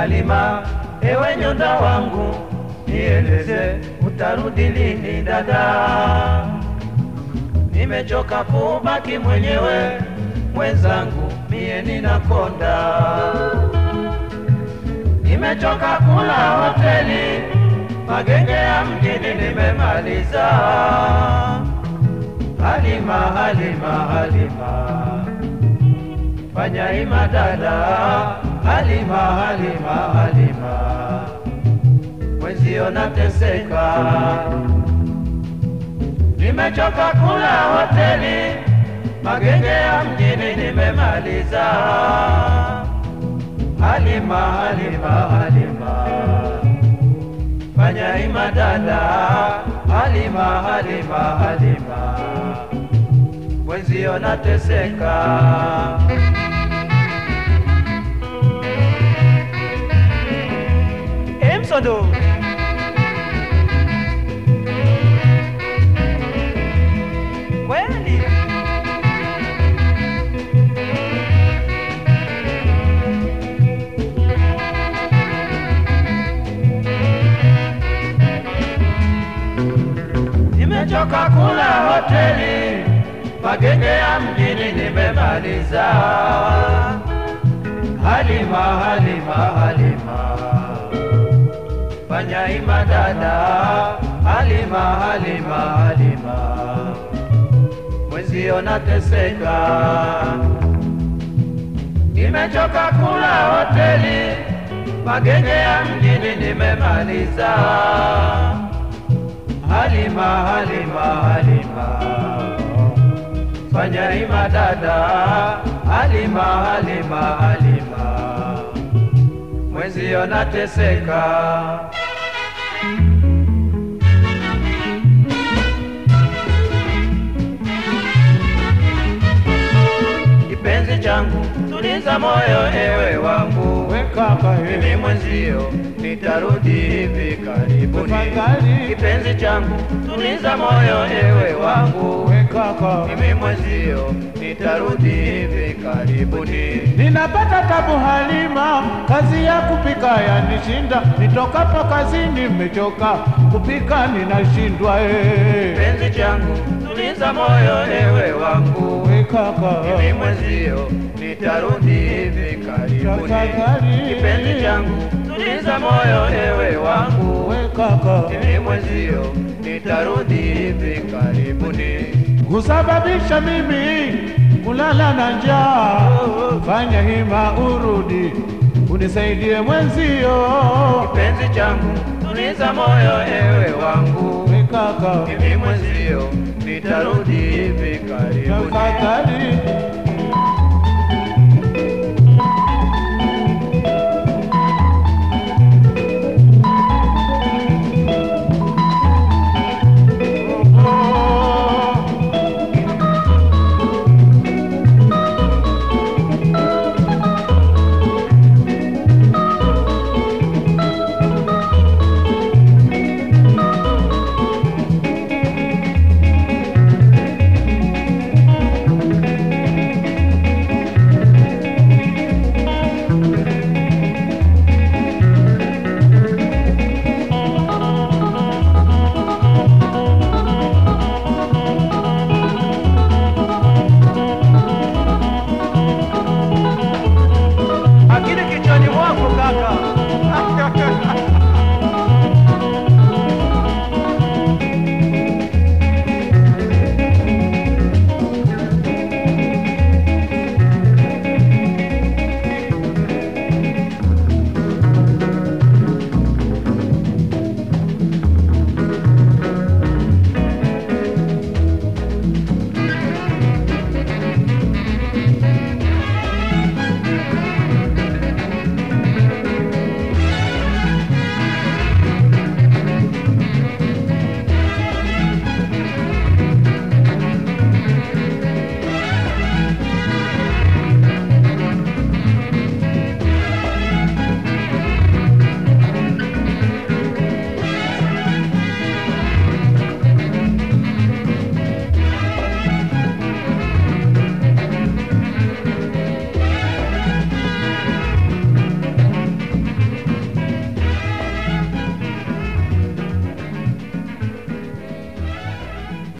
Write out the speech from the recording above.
Halima, ewe nyonda wangu, nieleze utarudi lini dada? Nimechoka kubaki mwenyewe, mwenzangu mie ninakonda. Nimechoka kula hoteli, magenge ya mjini nimemaliza. Halima, Halima, Halima, fanya hima dada. Halima, Halima, Halima, mwenzio nateseka. Nimechoka kula hoteli, magenge ya mjini nimemaliza. Halima, Halima, Halima, fanya hima dada. Halima, Halima, Halima, mwenzio nateseka. Emsodo. Kweli. Nimechoka kula hoteli, magenge ya mjini nimemaliza. Halima, Halima, Halima, fanya hima dada. Halima, Halima, Halima, mwenzio nateseka. Nimechoka kula hoteli, magenge ya mjini nimemaliza. Halima, Halima, Halima, fanya hima dada. Halima, Halima, Halima, mwenzio nateseka. Kipenzi changu, tuliza moyo ewe wangu, We kaka mimi he, mwenzio nitarudi hivi karibuni. Tafadhali. Kipenzi changu, tuliza moyo ewe wangu, we kaka, mimi mwenzio nitarudi hivi karibuni. ninapata tabu Halima, kazi ya kupika yanishinda, nitokapo kazini nimechoka, kupika ninashindwa eh. Kipenzi changu, tuliza moyo ewe wangu, We kaka, mimi mwenzio nitarudi hivi karibuni. Tafadhali. Kipenzi changu, tuliza moyo ewe wangu, we kaka, mimi mwenzio nitarudi hivi karibuni. kusababisha mimi kulala na njaa, fanya hima urudi unisaidie mwenzio, Kipenzi changu, tuliza moyo ewe wangu, we kaka, mimi mwenzio nitarudi hivi karibuni. tafadhali